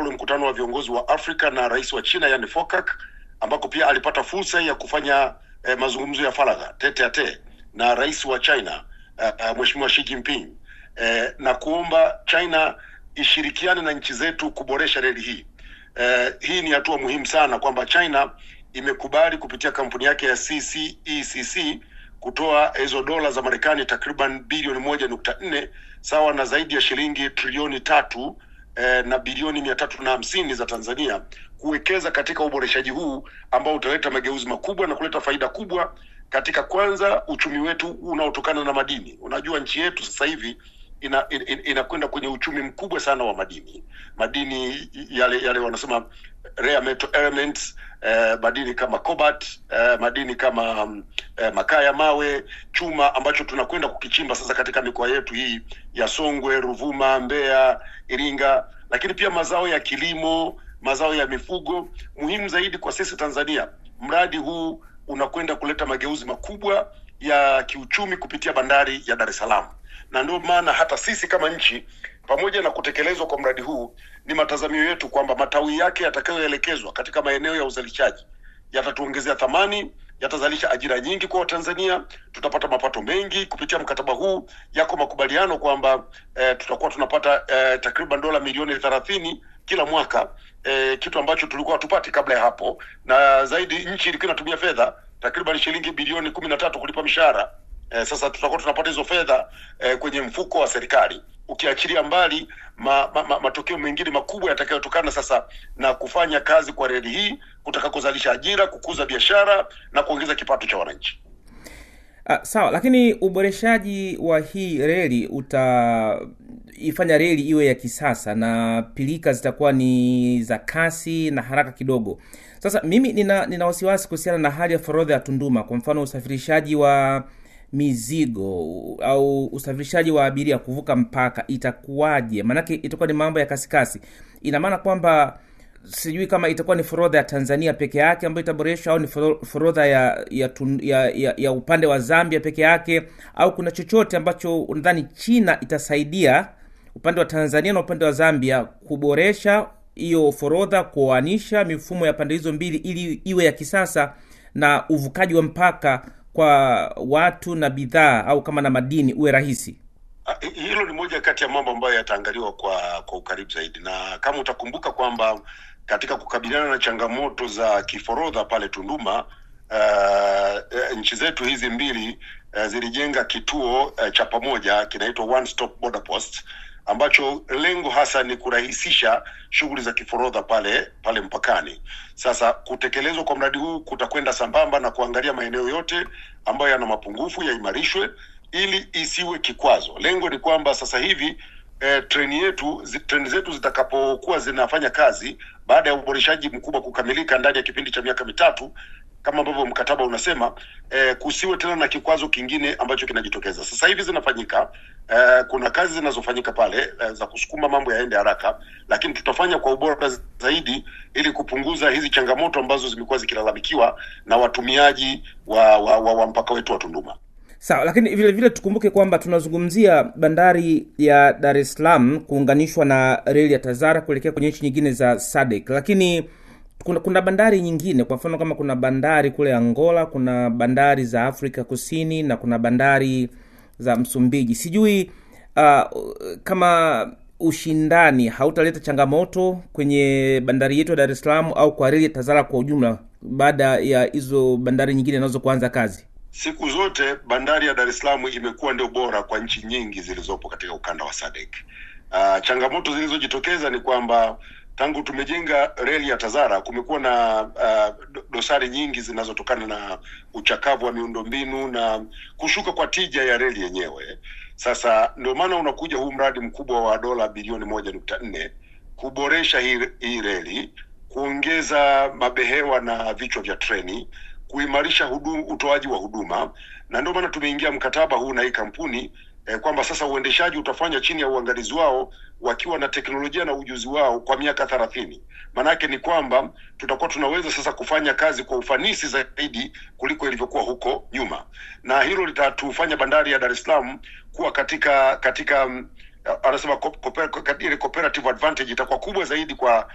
ule mkutano wa viongozi wa Afrika na rais wa China yani FOCAC, ambako pia alipata fursa ya kufanya eh, mazungumzo ya faragha tete a tete na rais wa China uh, uh, Mheshimiwa Xi Jinping eh, na kuomba China ishirikiane na nchi zetu kuboresha reli hii. Eh, hii ni hatua muhimu sana kwamba China imekubali kupitia kampuni yake ya CCECC kutoa hizo dola za Marekani takriban bilioni moja nukta nne sawa na zaidi ya shilingi trilioni tatu eh, na bilioni mia tatu na hamsini za Tanzania kuwekeza katika uboreshaji huu ambao utaleta mageuzi makubwa na kuleta faida kubwa katika kwanza uchumi wetu unaotokana na madini. Unajua nchi yetu sasa hivi ina, in, inakwenda kwenye uchumi mkubwa sana wa madini, madini yale yale wanasema rare metal elements eh, madini kama cobalt eh, madini kama um, eh, makaa ya mawe, chuma ambacho tunakwenda kukichimba sasa katika mikoa yetu hii ya Songwe, Ruvuma, Mbeya, Iringa, lakini pia mazao ya kilimo, mazao ya mifugo. Muhimu zaidi kwa sisi Tanzania, mradi huu unakwenda kuleta mageuzi makubwa ya kiuchumi kupitia bandari ya Dar es Salaam, na ndio maana hata sisi kama nchi, pamoja na kutekelezwa kwa mradi huu, ni matazamio yetu kwamba matawi yake yatakayoelekezwa katika maeneo ya uzalishaji yatatuongezea thamani, yatazalisha ajira nyingi kwa Watanzania, tutapata mapato mengi kupitia mkataba huu. Yako makubaliano kwamba eh, tutakuwa tunapata eh, takriban dola milioni thelathini kila mwaka eh, kitu ambacho tulikuwa hatupati kabla ya hapo, na zaidi nchi ilikuwa inatumia fedha takriban shilingi bilioni kumi na tatu kulipa mishahara. Eh, sasa tutakuwa tunapata hizo fedha eh, kwenye mfuko wa serikali, ukiachilia mbali ma, ma, ma, matokeo mengine makubwa yatakayotokana sasa na kufanya kazi kwa reli hii kutakakozalisha ajira, kukuza biashara na kuongeza kipato cha wananchi. Uh, sawa, lakini uboreshaji wa hii reli utaifanya reli iwe ya kisasa na pilika zitakuwa ni za kasi na haraka kidogo. Sasa mimi nina, nina wasiwasi kuhusiana na hali ya forodha ya Tunduma, kwa mfano usafirishaji wa mizigo au usafirishaji wa abiria kuvuka mpaka itakuwaje? Maanake itakuwa ni mambo ya kasikasi. Ina maana kwamba sijui kama itakuwa ni forodha ya Tanzania peke yake ambayo itaboreshwa au ni forodha ya ya, tun, ya ya ya upande wa Zambia peke yake au kuna chochote ambacho unadhani China itasaidia upande wa Tanzania na upande wa Zambia kuboresha hiyo forodha, kuoanisha mifumo ya pande hizo mbili ili iwe ya kisasa na uvukaji wa mpaka kwa watu na bidhaa au kama na madini uwe rahisi. Hilo ni moja kati ya mambo ambayo yataangaliwa kwa kwa ukaribu zaidi, na kama utakumbuka kwamba katika kukabiliana na changamoto za kiforodha pale Tunduma, uh, nchi zetu hizi mbili uh, zilijenga kituo uh, cha pamoja kinaitwa One Stop Border Post ambacho lengo hasa ni kurahisisha shughuli za kiforodha pale pale mpakani. Sasa kutekelezwa kwa mradi huu kutakwenda sambamba na kuangalia maeneo yote ambayo yana mapungufu yaimarishwe ili isiwe kikwazo. Lengo ni kwamba sasa hivi eh, treni yetu zi, treni zetu zitakapokuwa zinafanya kazi baada ya uboreshaji mkubwa kukamilika ndani ya kipindi cha miaka mitatu kama ambavyo mkataba unasema eh, kusiwe tena na kikwazo kingine ambacho kinajitokeza. Sasa hivi zinafanyika eh, kuna kazi zinazofanyika pale eh, za kusukuma mambo yaende haraka, lakini tutafanya kwa ubora zaidi ili kupunguza hizi changamoto ambazo zimekuwa zikilalamikiwa na watumiaji wa, wa, wa, wa mpaka wetu wa Tunduma. Sawa, lakini vile vile tukumbuke kwamba tunazungumzia bandari ya Dar es Salaam kuunganishwa na reli ya Tazara kuelekea kwenye nchi nyingine za SADC, lakini kuna, kuna bandari nyingine, kwa mfano kama kuna bandari kule Angola, kuna bandari za Afrika Kusini na kuna bandari za Msumbiji. Sijui uh, kama ushindani hautaleta changamoto kwenye bandari yetu ya Dar es Salaam au kwa reli ya Tazara kwa ujumla, baada ya hizo bandari nyingine nazo kuanza kazi. Siku zote bandari ya Dar es Salaam imekuwa ndio bora kwa nchi nyingi zilizopo katika ukanda wa SADC. Uh, changamoto zilizojitokeza ni kwamba tangu tumejenga reli ya Tazara kumekuwa na uh, dosari nyingi zinazotokana na uchakavu wa miundombinu na kushuka kwa tija ya reli yenyewe. Sasa ndio maana unakuja huu mradi mkubwa wa dola bilioni moja nukta nne kuboresha hii, hii reli, kuongeza mabehewa na vichwa vya treni kuimarisha hudum, utoaji wa huduma na ndio maana tumeingia mkataba huu na hii kampuni eh, kwamba sasa uendeshaji utafanya chini ya uangalizi wao wakiwa na teknolojia na ujuzi wao kwa miaka thelathini. Maanake ni kwamba tutakuwa tunaweza sasa kufanya kazi kwa ufanisi zaidi kuliko ilivyokuwa huko nyuma, na hilo litatufanya bandari ya Dar es Salaam kuwa katika katika anasema ile cooperative advantage itakuwa kubwa zaidi kwa